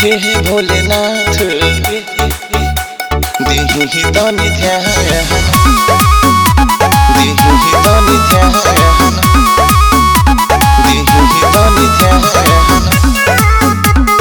हे हे भोलेनाथ दिही तनी ध्यान दिही तनी ध्यान दिही तनी ध्यान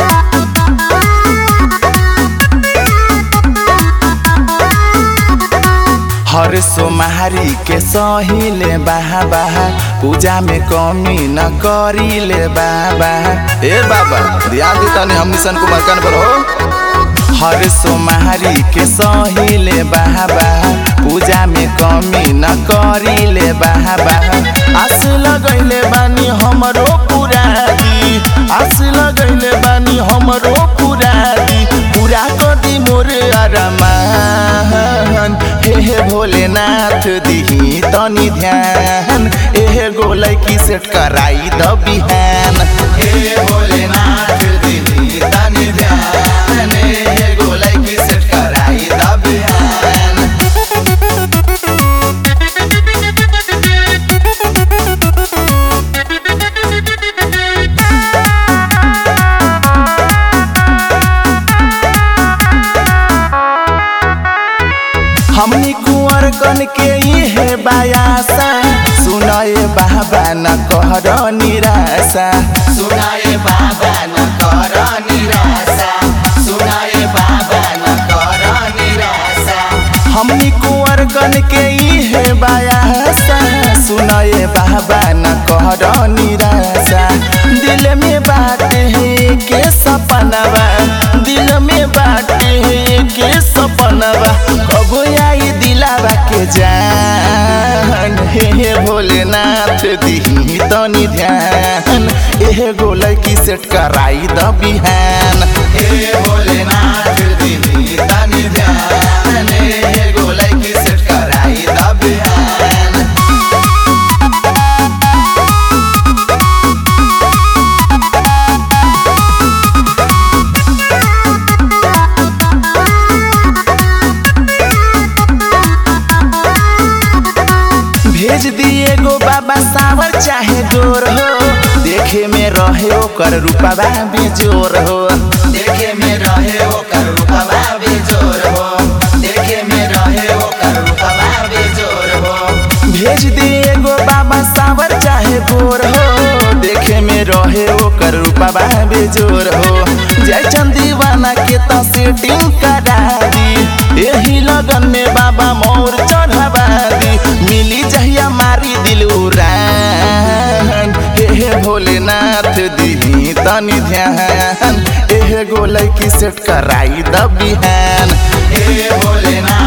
हर सोमहारी के सहिले बाहा बाहा पूजा में कमी न करीले बाबा ए बाबा ध्यान दी तनी हम निशन कुमार कान पर हो हर सोमहारी के सहिले बाहा बाहा पूजा में कमी न करीले बाहा बाहा आस लगैले बानी हमरो पुरादी आस लगैले बानी हमरो पुरादी पूरा कदी मोरे अरमान हे हे भोलेनाथ दिही तनी ध्यान एहे गोलै की सेट कराई द बिहान हे भोलेनाथ दिही तनी ध्यान एहे गोलै की सेट कराई द बिहान हमनी कुंवर कन के इहे बायासा सुनाए बाबा न कहर निराशा सुनाए बाबा न कर निराशा सुनाए बाबा न कर निराशा हमनी कुंवर कन के इहे बायासा सुनाए बाबा न कहर निराशा दिल में बात है के सपनवा दिल में बात है के सपनवा कब आई दिलावा के जान हे हे भोलेनाथ दिही तनी ध्यान एहे गोलै की सेट कराई द बिहान हे भोलेनाथ दिही तनी ध्यान एहे गोलै की सेट कराई द बिहान भेज दिए गो बाबा सावर चाहे गोर हो देखे में रहे ओकर रूपवा बेजोर हो देखे में रहे ओकर रूपवा बेजोर हो देखे में रहे ओकर रूपवा बेजोर हो भेज दिए गो बाबा सावर चाहे गोर हो देखे में रहे ओकर रूपवा बेजोर हो जय चंदीवाना के तो सेटिंग करा दी यही लगन में बाबा मोर चढ़ावा दी मिली जहिया मारी दिल उड़ान हे हे भोलेनाथ दिही तनी ध्यान एहे गोलै की सेट कराई द बिहान हे भोलेनाथ